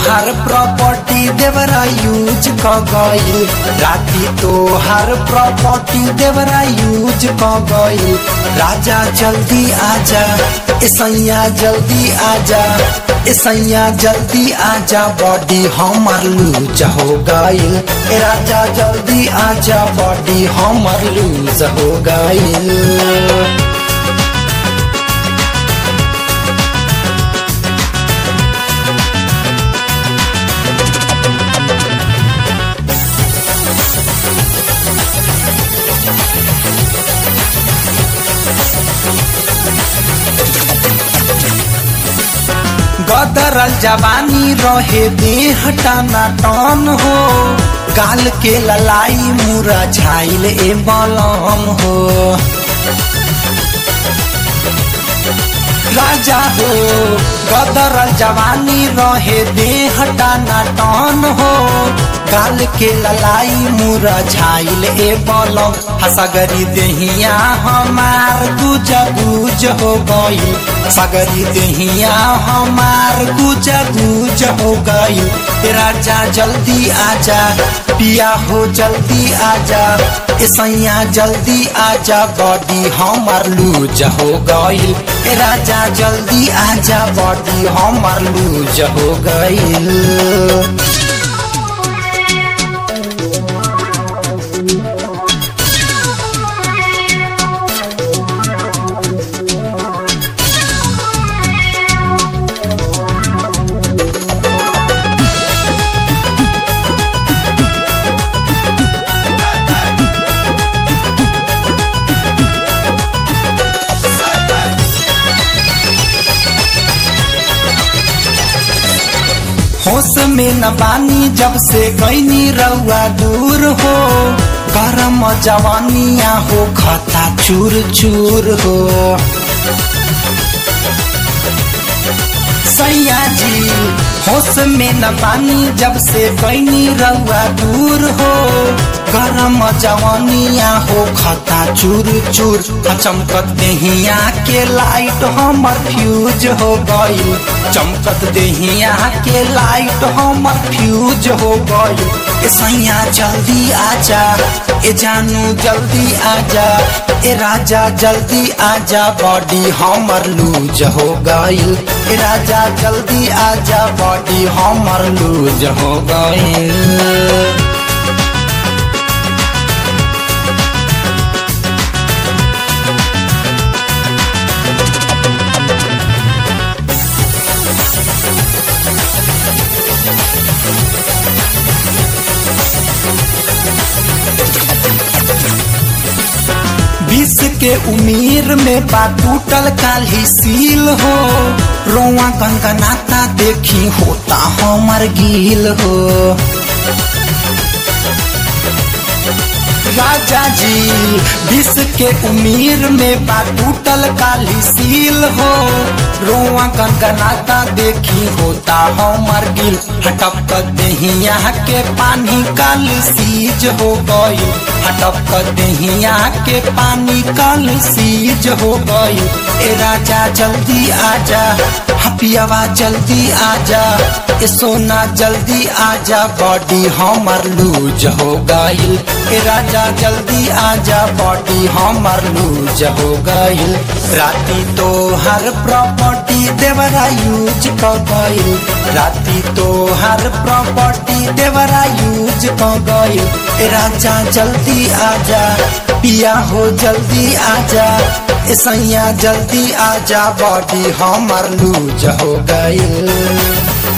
हर property देवरा use क गइल राती तो हर प्रॉपर्टी देवरा यूज क गइल राजा जल्दी आजा ए सैया जल्दी आजा ए सैया जल्दी आजा बॉडी हमर लूज हो गइल ए राजा जल्दी आजा बॉडी हमर लूज हो गइल गदरल जवानी रहे देह टाना टन हो गाल के ललाई मुरा झाइल ए बलम हो राजा हो गदरल जवानी रहे देह टाना टन हो गाल के ललाई मुरा झाइल ए बलम हसगरी देहिया हमार गुज गुज हो गई सगरी देहिया हमार गुज गुज हो गई राजा जल्दी आजा पिया हो जल्दी आजा ए सैया जल्दी आजा बॉडी हमार लूज हो गई राजा जल्दी आजा बॉडी हमार लूज हो गई होश में न बानी जब से गईनी रउआ दूर हो गरम जवानिया हो खता चूर चूर हो सैया जी होश में न बानी जब से गईनी रउआ दूर हो गरम जवानिया हो खता चूर चूर चमकत देहिया के लाइट हमर फ्यूज हो गई चमकत देहिया के लाइट हमर फ्यूज हो गई ए सैया जल्दी आजा ए जानू जल्दी आजा ए राजा जल्दी आजा बॉडी हमर लूज हो गई ए राजा जल्दी आजा बॉडी हमर लूज हो गई बीस के उम्र में बा टूटल काली सील हो रोआ गंगनाता देखी होता हमर गील हो राजा जी बीस के उम्र में बा टूटल काली सील हो रोआ गंगनाता देखी होता हमर गिल हटप देहिया के पानी काल सीज हो गई हटप देहिया के पानी काल सीज हो गई ए राजा जल्दी आजा हपियावा जल्दी आजा ए सोना जल्दी आजा बॉडी हमर लूज हो गई ए राजा जल्दी आजा बॉडी हमर लूज हो गई राती तो हर प्रॉपर्टी देवरा यूज क गई राती तो हर प्रॉपर्टी देवरा यूज क गई ए राजा जल्दी आजा पिया हो जल्दी आजा ए सैया जल्दी आजा बॉडी हमर लूज हो गई